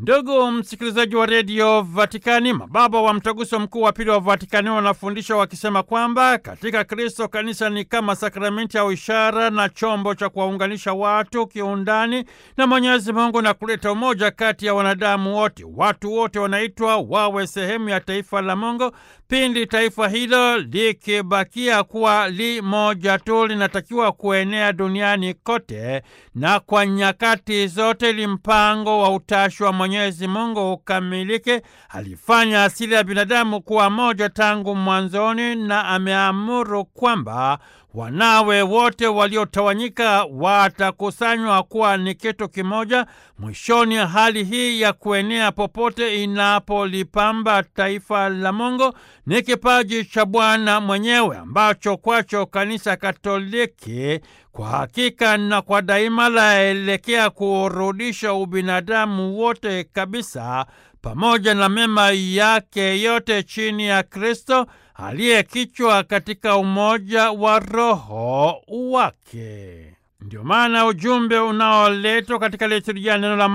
Ndugu msikilizaji wa redio Vatikani, mababa wa mtaguso mkuu wa pili wa Vatikani wanafundisha wakisema kwamba katika Kristo kanisa ni kama sakramenti au ishara na chombo cha kuwaunganisha watu kiundani na Mwenyezi Mungu na kuleta umoja kati ya wanadamu wote. Watu wote wanaitwa wawe sehemu ya taifa la Mungu. Pindi taifa hilo likibakia kuwa li moja tu, linatakiwa kuenea duniani kote na kwa nyakati zote, ili mpango wa utashi wa Mwenyezi Mungu ukamilike. Alifanya asili ya binadamu kuwa moja tangu mwanzoni, na ameamuru kwamba wanawe wote waliotawanyika watakusanywa kuwa ni kitu kimoja. Mwishoni, hali hii ya kuenea popote inapolipamba taifa la Mungu ni kipaji cha Bwana mwenyewe ambacho kwacho Kanisa Katoliki kwa hakika na kwa daima laelekea kurudisha ubinadamu wote kabisa pamoja na mema yake yote chini ya Kristo aliye kichwa katika umoja wa Roho wake. Ndio maana ujumbe unaoletwa katika liturujia neno la